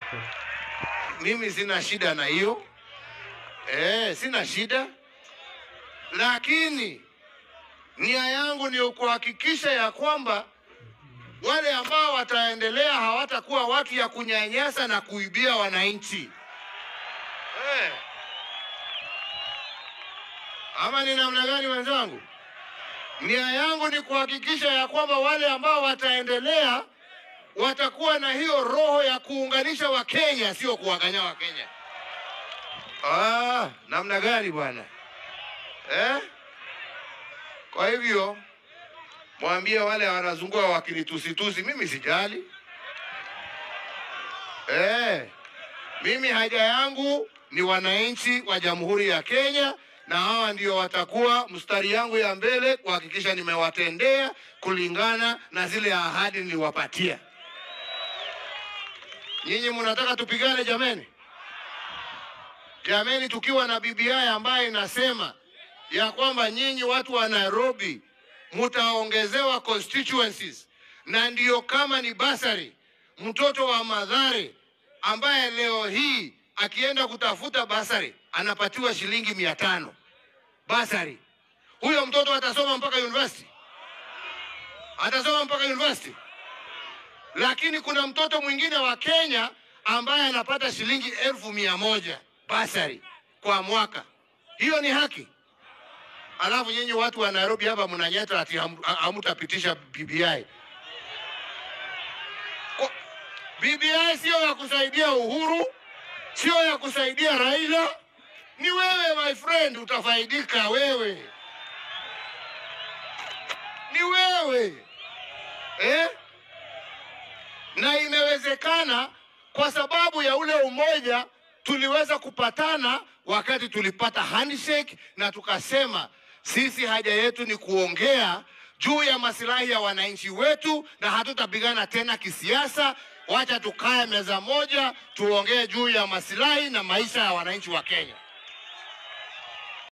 Mimi sina shida na hiyo eh, sina shida, lakini nia yangu ni kuhakikisha ya kwamba wale ambao wataendelea hawatakuwa watu ya kunyanyasa na kuibia wananchi eh. Ama ni namna gani wenzangu? Nia yangu ni kuhakikisha ya kwamba wale ambao wataendelea watakuwa na hiyo roho ya kuunganisha Wakenya, sio kuwaganya Wakenya. Ah, namna gani bwana eh? Kwa hivyo mwambie wale wanazungua wakinitusitusi, mimi sijali eh. Mimi haja yangu ni wananchi wa Jamhuri ya Kenya, na hawa ndio watakuwa mstari yangu ya mbele kuhakikisha nimewatendea kulingana na zile ahadi niliwapatia. Nyinyi mnataka tupigane jameni? Jameni, tukiwa na BBI ambayo inasema ya kwamba nyinyi watu wa Nairobi mtaongezewa constituencies, na ndiyo kama ni basari, mtoto wa Madhare ambaye leo hii akienda kutafuta basari anapatiwa shilingi mia tano basari, huyo mtoto atasoma mpaka university, atasoma mpaka university. Lakini kuna mtoto mwingine wa Kenya ambaye anapata shilingi elfu mia moja basari kwa mwaka. Hiyo ni haki? Alafu nyinyi watu wa Nairobi hapa mnanyeta ati ham- ha- hamtapitisha BBI. Kwa- BBI sio ya kusaidia Uhuru, sio ya kusaidia Raila. Ni wewe my friend, utafaidika wewe, ni wewe eh? Na imewezekana kwa sababu ya ule umoja tuliweza kupatana wakati tulipata handshake na tukasema sisi haja yetu ni kuongea juu ya masilahi ya wananchi wetu na hatutapigana tena kisiasa. Wacha tukae meza moja tuongee juu ya masilahi na maisha ya wananchi wa Kenya.